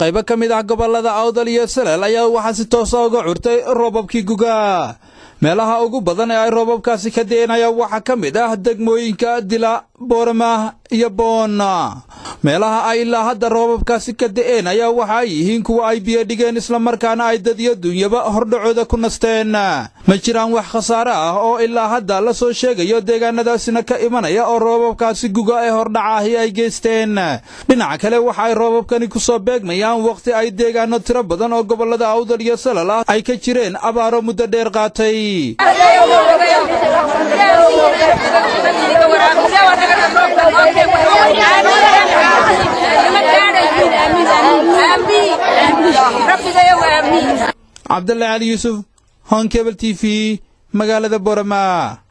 qaybo ka mid ah gobollada awdal iyo salel ayaa waxaa si toosa uga curtay roobabkii guga meelaha ugu badan ee ay roobabkaasi ka de'enayaan waxaa ka mid ah degmooyinka dila boorama iyo boona meelaha ay ilaa hadda roobabkaasi ka da'een ayaa waxa ay yihiin kuwa ay biyo dhigeen islamarkaana ay dad iyo dunyaba hordhacooda ku nasteen ma jiraan wax khasaare ah oo ilaa hadda la soo sheegayo deegaanadaasina ka imanaya oo roobabkaasi guga ee hordhacaahi ay geysteen dhinaca kale waxa ay roobabkani ku soo beegmayaan wakhti ay deegaano tiro badan oo gobollada awdal iyo salal ah ay ka jireen abaaro muddo dheer qaatay cabdalla cali yuusuf honkebel t v magaalada borama